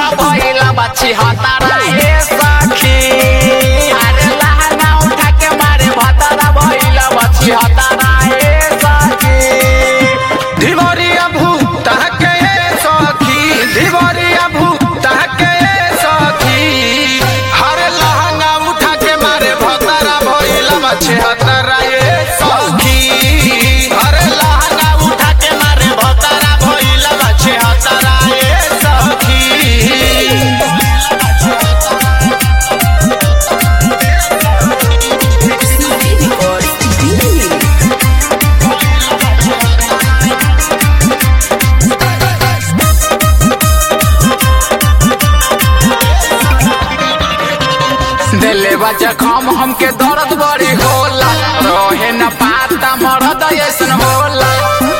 भतारा भइला बच्ची हतारा हे सखी अरे लहंगा उठा के मारे भतारा भइला बच्ची हतारा हे सखी धिवरिया भूत के सखी धिवरिया भूत के सखी हर लहंगा उठा के मारे भतरा भइला बच्चे हतरा ये सखी हर लहंगा उठा के मारे भतरा भइला बच्चे हतरा ये सखी दिले बा जखम हमके दर्द बड़ी होला रहे न पाता मरद ऐसन होला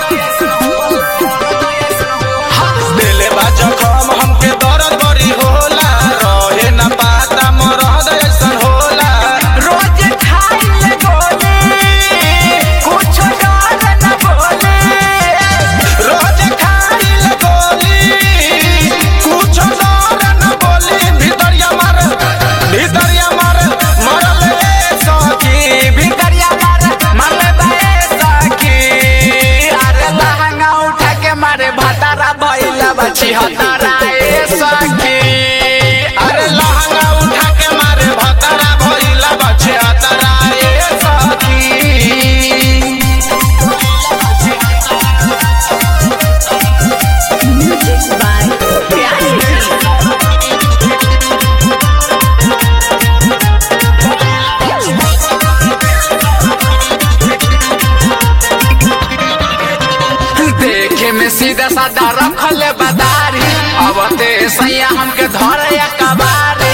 दिले बा जखम हमके दर्द बड़ी होला रहे न पाता मरद ऐसन होला रोज खाइले गोली कुछ डर न बोले रोज खाइल गोली कुछ डर न बोली भितरिया मार भितरिया मार मरल ए सखी भितरिया मार मारले बाए सखी अरे लहंगा उठा के मारे भतारा भइला बची हतारा ए सखी अरे लहंगा उठा के मारे भतरा भइला बचे हतरा ए सखी देखे में सीधा साधा रखले बदारी अब ते सैया हमके धरे कबारी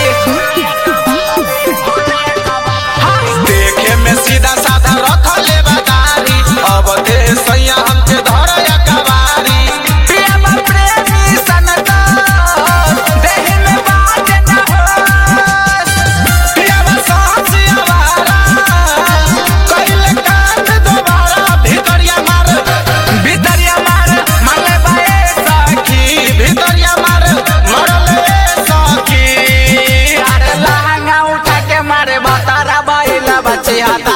देखे में सीधा साधा रखले बदारी अब दे सैया हमके धरया कवारी प्रेम प्रेमी सनता देह में बात न होस पियावा साहसी आवारा कइले काट दोबारा भितरिया मार भितरिया मार मारले बाए सखी भितरिया मार मरले सखी अरे लहंगा उठा के मारे भतारा बाइला बच्चे हाथा